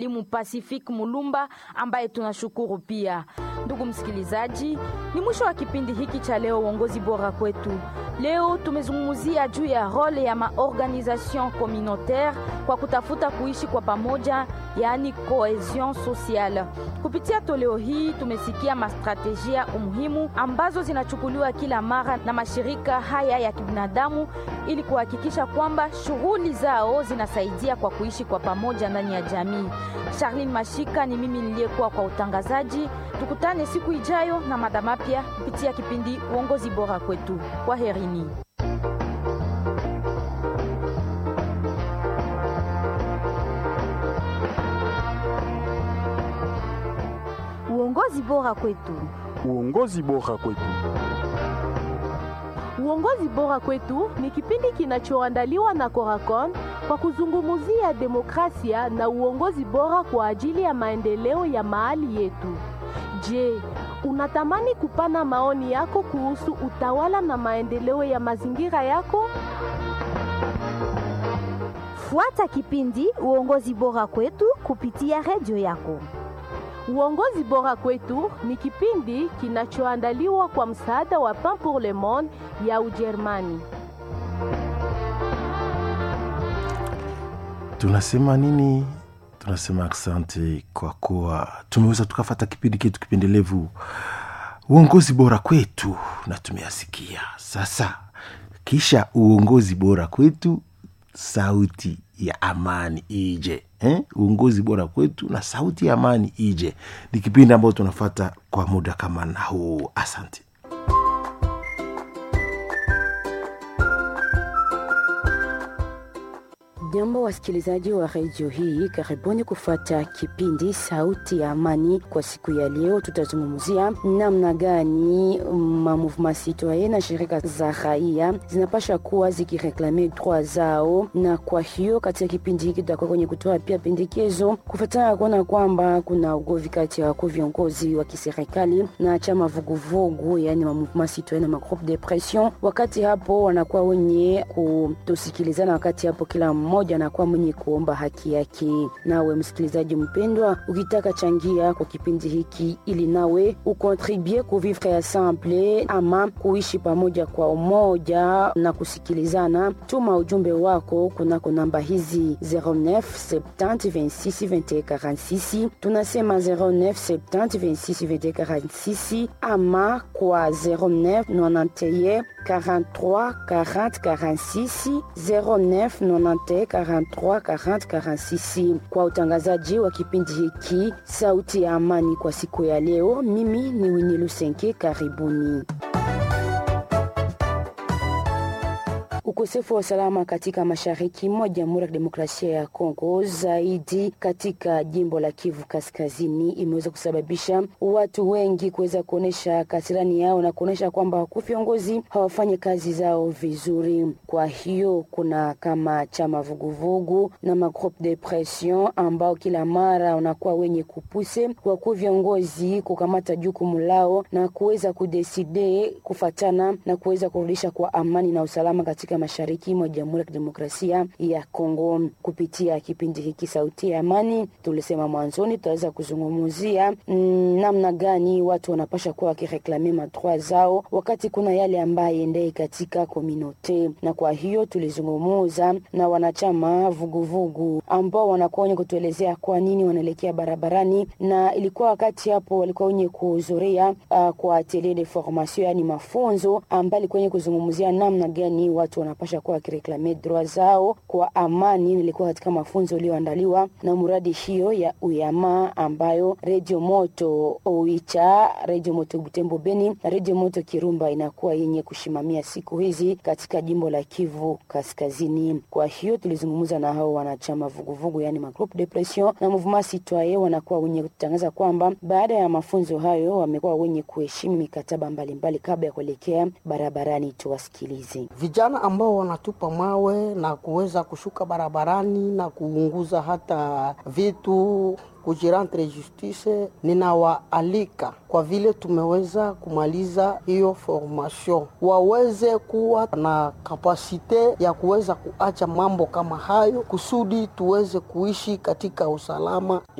Limu Pacific Mulumba ambaye tunashukuru pia. Ndugu msikilizaji, ni mwisho wa kipindi hiki cha leo uongozi bora kwetu. Leo tumezungumzia juu ya role ya maorganisation communautaire kwa kutafuta kuishi kwa pamoja, yaani cohesion sociale. Kupitia toleo hii tumesikia mastrategia umuhimu ambazo zinachukuliwa kila mara na mashirika haya ya kibinadamu ili kuhakikisha kwamba shughuli zao zinasaidia kwa kuishi kwa pamoja ndani ya jamii. Charlene Mashika ni mimi niliyekuwa kwa utangazaji. Tukutane siku ijayo na mada mapya kupitia kipindi uongozi bora kwetu. Kwa herini. Uongozi bora kwetu. Uongozi bora kwetu. Uongozi bora kwetu ni kipindi kinachoandaliwa na Coracon kwa kuzungumzia demokrasia na uongozi bora kwa ajili ya maendeleo ya mahali yetu. Je, unatamani kupana maoni yako kuhusu utawala na maendeleo ya mazingira yako? Fuata kipindi uongozi bora kwetu kupitia redio yako. Uongozi bora kwetu ni kipindi kinachoandaliwa kwa msaada wa Pain pour le Monde ya Ujerumani. Tunasema nini? Tunasema asante kwa kuwa tumeweza tukafata kipindi chetu kipendelevu uongozi bora kwetu, na tumeyasikia sasa. Kisha uongozi bora kwetu, sauti ya amani ije eh? Uongozi bora kwetu na sauti ya amani ije, ni kipindi ambayo tunafata kwa muda kama na huu. Asante. Jambo wasikilizaji wa redio hii, karibuni kufuata kipindi Sauti ya Amani. Kwa siku ya leo, tutazungumzia namna gani ma mouvement citoyen na shirika za raia zinapasha kuwa zikireklame droit zao, na kwa hiyo katika kipindi hiki tutakuwa kwenye kutoa pia pendekezo kufuatana kuona kwamba kuna ugovi kati ya wakuu viongozi wa kiserikali na chama vuguvugu, yani ma mouvement citoyen na ma groupe de pression. Wakati hapo wanakuwa wenye kutosikilizana, wakati hapo kila mmoja anakuwa mwenye kuomba haki yake. Nawe msikilizaji mpendwa, ukitaka changia kwa kipindi hiki ili nawe ukontribue ku vivre ensemble ama kuishi pamoja kwa umoja na kusikilizana, tuma ujumbe wako kunako namba hizi 09 70 26 21 46. Tunasema 09 70 26 21 46 ama kwa 09 91 43 40 46 09 91 43 40 46. Kwa utangazaji wa kipindi hiki Sauti ya Amani kwa siku ya leo, mimi ni Winnie Lusenke. Karibuni. Ukosefu wa usalama katika mashariki mwa Jamhuri ya Kidemokrasia ya Kongo, zaidi katika jimbo la Kivu Kaskazini, imeweza kusababisha watu wengi kuweza kuonyesha kasirani yao na kuonyesha kwamba wakuu viongozi hawafanyi kazi zao vizuri. Kwa hiyo kuna kama chama vuguvugu na magroupe de pression ambao kila mara wanakuwa wenye kupuse wakuu viongozi kukamata jukumu lao na kuweza kudeside kufatana na kuweza kurudisha kwa amani na usalama katika mashariki mwa Jamhuri ya Kidemokrasia ya Kongo. Kupitia kipindi hiki Sauti ya Amani, tulisema mwanzoni tutaweza kuzungumzia mm, namna gani watu wanapasha kuwa wakireklame madroit zao wakati kuna yale ambaye endei katika kominote, na kwa hiyo tulizungumuza na wanachama vuguvugu ambao wanakuwa wenye kutuelezea kwa nini wanaelekea barabarani, na ilikuwa wakati hapo walikuwa wenye kuhudhuria uh, kwa atelier de formation, yani mafunzo ambayo ilikuwa wenye kuzungumzia namna gani watu wanapasha kuwa wakireklame droit zao kwa amani. Nilikuwa katika mafunzo iliyoandaliwa na muradi hiyo ya uyama ambayo redio moto Oicha, redio moto Butembo Beni na redio moto Kirumba inakuwa yenye kushimamia siku hizi katika jimbo la Kivu Kaskazini. Kwa hiyo tulizungumza na hao wanachama vuguvugu, yani magroupe de pression na mouvement citoyen, wanakuwa wenye kutangaza kwamba baada ya mafunzo hayo wamekuwa wenye kuheshimu mikataba mbalimbali kabla ya kuelekea barabarani. Tuwasikilize. Vijana ambao ambao wanatupa mawe na kuweza kushuka barabarani na kuunguza hata vitu kujirantre justice, ninawaalika kwa vile tumeweza kumaliza hiyo formation, waweze kuwa na kapasite ya kuweza kuacha mambo kama hayo, kusudi tuweze kuishi katika usalama.